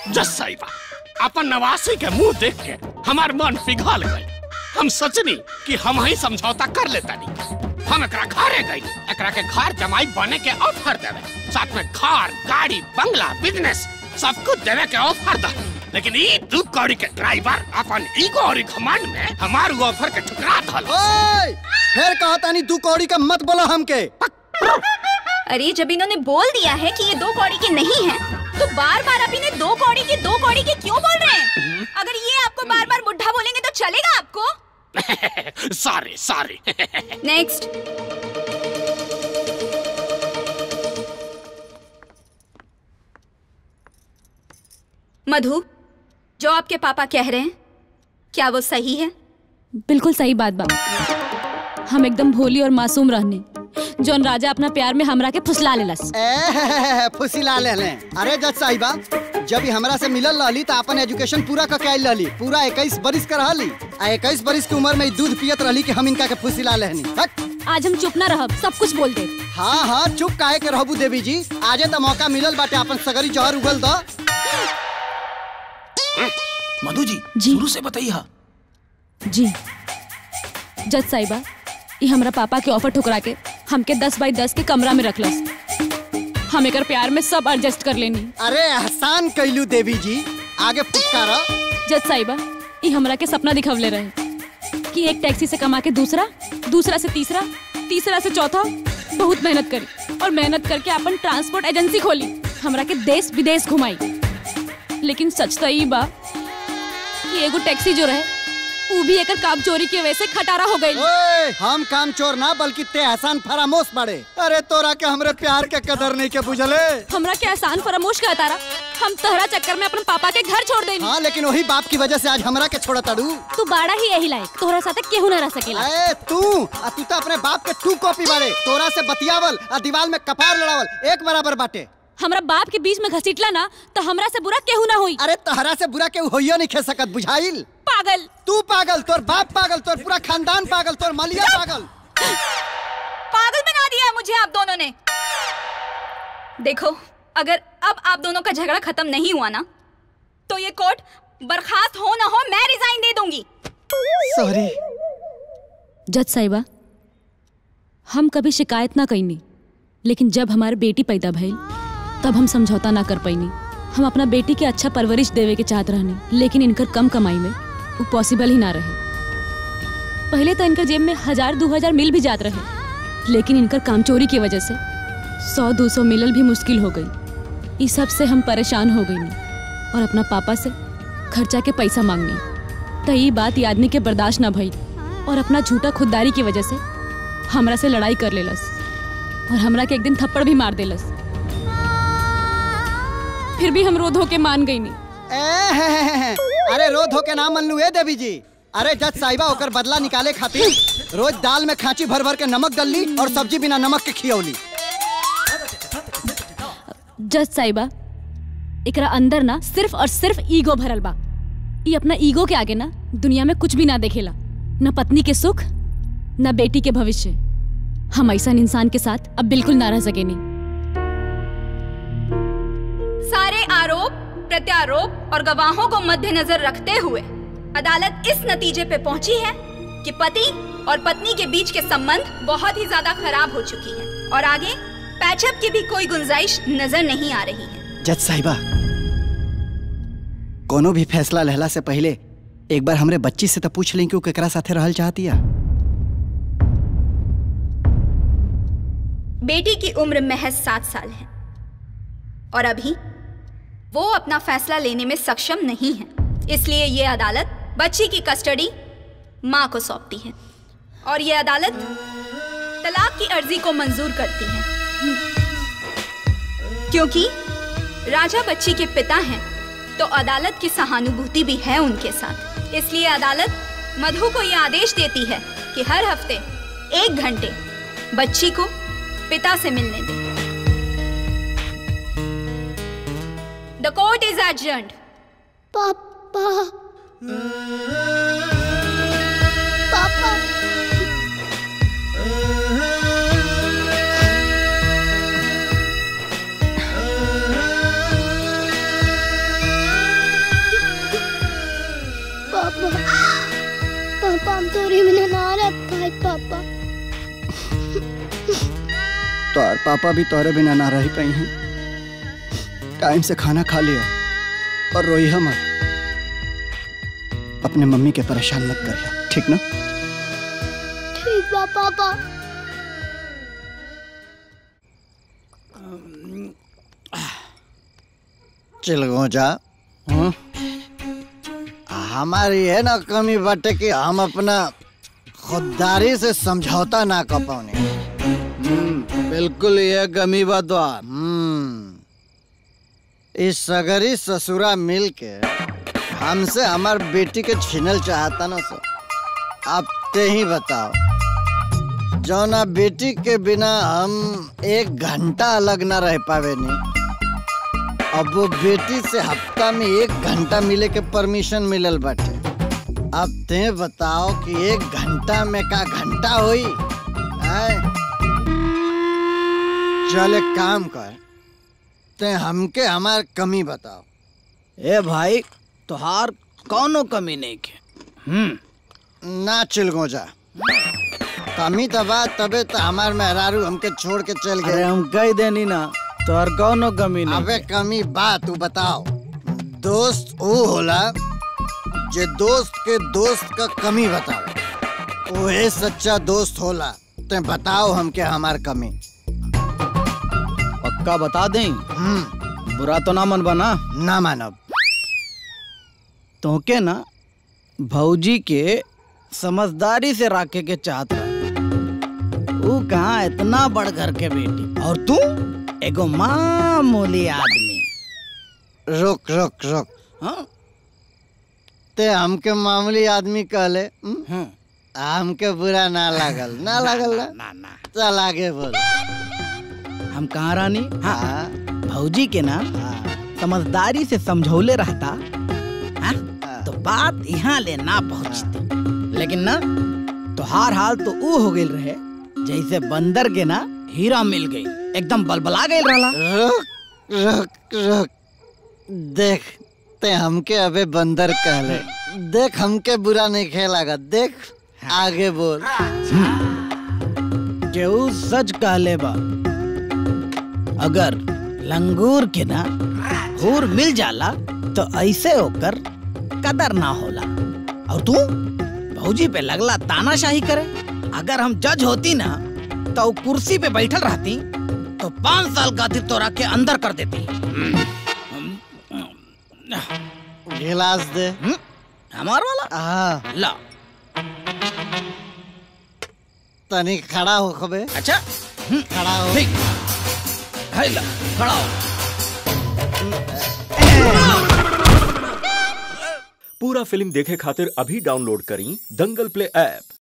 जस साहिबा अपन नवासी के मुंह देख के हमार मन पिघल गई हम सोचनी कि हम ही समझौता कर लेता नहीं हम एकरा घरे गई एकरा के घर जमाई बने के ऑफर देवे साथ में घर गाड़ी बंगला बिजनेस सब कुछ देवे के ऑफर दा लेकिन ई दू कौड़ी के ड्राइवर अपन ईगो और घमंड में हमार वो ऑफर के ठुकरा धल ओए फिर कहा तानी दू कौड़ी का मत बोलो हमके अरे जब इन्होंने बोल दिया है कि ये दो कौड़ी के नहीं है तो बार बार आप इन्हें दो कौड़ी के दो कौड़ी के क्यों बोल रहे हैं अगर ये आपको बार बार बुढ़ा बोलेंगे तो चलेगा आपको सॉरी सॉरी नेक्स्ट मधु जो आपके पापा कह रहे हैं क्या वो सही है बिल्कुल सही बात बा हम एकदम भोली और मासूम रहने जौन राजा अपना प्यार में हमरा के फुसला लेलस ए फुसिला ले ले अरे जज साहिबा जब ही हमरा से मिलल रहली त अपन एजुकेशन पूरा क के आइल रहली पूरा 21 बरिस के रहली आ 21 बरिस की उम्र में ई दूध पियत रहली कि हम इनका के फुसिला लेहनी हट आज हम चुप ना रहब सब कुछ बोल दे हाँ हाँ चुप काहे के रहबू देवी जी आजे त मौका मिलल बाटे अपन सगरी जहर उगल द मधु जी जी। शुरू से बताइए जी जज साहिबा ये हमरा पापा के ऑफर ठुकरा के हमके दस बाई दस के कमरा में रखलस हम एकर प्यार में सब एडजस्ट कर लेनी अरे एहसान कैलू देवी जी आगे फुटकारा जज साहिबा ये हमरा के सपना दिखवले रहे कि एक टैक्सी से कमा के दूसरा दूसरा से तीसरा तीसरा से चौथा बहुत मेहनत करी और मेहनत करके अपन ट्रांसपोर्ट एजेंसी खोली हमरा के देश विदेश घुमाई लेकिन सच तो ई बा कि एगो टैक्सी जो रहे ऊ भी एकर काम चोरी की वजह से खटारा हो गई ओए, हम काम चोर ना बल्कि ते एहसान फरामोश बड़े अरे तोरा के हमरे प्यार के कदर नहीं के बुझले हमरा के एहसान फरामोश का तारा हम तहरा चक्कर में अपन पापा के घर छोड़ देनी हाँ लेकिन वही बाप की वजह से आज हमरा के छोड़ा तड़ू तू बाड़ा ही यही लायक तोहरा साथे केहू ना रह सकेला ए तू आ तू तो अपने बाप के टू कॉपी बाड़े तोरा से बतियावल आ दीवार में कपार लड़ावल एक बराबर बाटे हमरा बाप के बीच में घसीटला ना तो हमरा से बुरा केहू ना हुई अरे तहरा से बुरा के होइयो नहीं खे सकत बुझाइल पागल तू पागल तोर बाप पागल तोर पूरा खानदान पागल तोर मलिया पागल पागल बना दिया है मुझे आप दोनों ने देखो अगर अब आप दोनों का झगड़ा खत्म नहीं हुआ ना तो ये कोर्ट बर्खास्त हो ना हो मैं रिजाइन दे दूंगी सॉरी जज साहिबा हम कभी शिकायत ना कईनी लेकिन जब हमारे बेटी पैदा भइल तब हम समझौता ना कर पैनी हम अपना बेटी के अच्छा परवरिश देवे के चाहत रहनी लेकिन इनकर कम कमाई में वो पॉसिबल ही ना रहे पहले तो इनकर जेब में हजार दो हजार मिल भी जात रहे लेकिन इनकर काम चोरी की वजह से सौ दो सौ मिलल भी मुश्किल हो गई इस सब से हम परेशान हो गई और अपना पापा से खर्चा के पैसा मांगनी तो ये बात ये आदमी के बर्दाश्त ना भई और अपना झूठा खुददारी की वजह से हमरा से लड़ाई कर लेलस और हमरा के एक दिन थप्पड़ भी मार देलस फिर भी हम रो धो के मान गई नहीं ए, अरे रो धो के नाम मन लू ए देवी जी अरे जज साहिबा ओकर बदला निकाले खातिर रोज दाल में खांची भर भर के नमक डलली और सब्जी बिना नमक के खियौली जज साहिबा एकरा अंदर ना सिर्फ और सिर्फ ईगो भरल बा ये अपना ईगो के आगे ना दुनिया में कुछ भी ना देखेला न पत्नी के सुख न बेटी के भविष्य हम ऐसा इंसान के साथ अब बिल्कुल ना रह सकेनी सारे आरोप प्रत्यारोप और गवाहों को मद्देनजर रखते हुए अदालत इस नतीजे पे पहुंची है कि पति और पत्नी के बीच के संबंध बहुत ही ज्यादा खराब हो चुकी है और आगे पैचअप की भी कोई गुंजाइश नजर नहीं आ रही है जज साहिबा कोनो भी फैसला लेहला से पहले एक बार हमरे बच्ची से तो पूछ लें कि वो केकरा साथे रहल चाहती है बेटी की उम्र महज सात साल है और अभी वो अपना फैसला लेने में सक्षम नहीं है इसलिए ये अदालत बच्ची की कस्टडी माँ को सौंपती है और ये अदालत तलाक की अर्जी को मंजूर करती है क्योंकि राजा बच्ची के पिता हैं तो अदालत की सहानुभूति भी है उनके साथ इसलिए अदालत मधु को यह आदेश देती है कि हर हफ्ते एक घंटे बच्ची को पिता से मिलने दें द कोर्ट इज adjourned. पापा पापा तोहर पापा भी तोहरे बिना ना रह पाई हैं टाइम से खाना खा लिया और रोई मत अपने मम्मी के परेशान मत करिया ठीक ना ठीक बा पापा चिलगो जा हम्म? हमारी है ना कमी बाटे कि हम अपना खुददारी से समझौता ना कर पाने बिल्कुल ये कमी बात बा हम्म इस सगरी ससुरा मिल के हमसे हमार बेटी के छीनल चाहता ना सो अब ते ही बताओ जौना बेटी के बिना हम एक घंटा अलग ना रह पावे नहीं अब वो बेटी से हफ्ता में एक घंटा मिले के परमिशन मिलल बाटे अब ते बताओ कि एक घंटा में का घंटा होई आय? चल एक काम कर ते हमके हमार कमी बताओ ए भाई तोहार कौनो कमी नहीं के ना चिलगो जा कमी तो बात तबे तो हमार मेहरारू हमके छोड़ के चल अरे गए हम कह देनी ना तोहर कौनो कमी नहीं अबे कमी बात तू बताओ दोस्त वो होला जे दोस्त के दोस्त का कमी बताओ ओहे सच्चा दोस्त होला ते बताओ हमके हमार कमी पक्का बता दें हम्म बुरा तो ना मन बना ना मानब तोके ना भौजी के समझदारी से रखे के चाहत रहा तू कहाँ इतना बड़ घर के बेटी और तू एगो मामूली आदमी रुक रुक रुक हाँ ते हमके मामूली आदमी कहले हम्म? हाँ हमके बुरा ना लागल ना लागल ना ना ना चल आगे बोल हम कहाँ रानी हाँ हाँ भौजी के ना हाँ समझदारी से समझौले रहता हाँ? हाँ। तो बात यहाँ ले ना पहुँचती लेकिन ना तोहार हाल तो ऊ हो गई रहे जैसे बंदर के ना हीरा मिल गई एकदम बलबला गई रहला रुक रुक रुक देख ते हमके अबे बंदर कहले देख हमके बुरा नहीं खेलागा देख आगे बोल केहू सच कहले बा अगर लंगूर के ना हूर मिल जाला तो ऐसे होकर कदर ना होला और तू भौजी पे लगला तानाशाही करे अगर हम जज होती ना तो वो कुर्सी पे बैठल रहती तो पाँच साल खातिर तोरा के अंदर कर देती गिलास दे हम्म? हमार वाला हाँ ला तनी खड़ा हो खबे अच्छा हम्म, खड़ा हो ठीक है ला खड़ा हो पूरा फिल्म देखे खातिर अभी डाउनलोड करी दंगल प्ले ऐप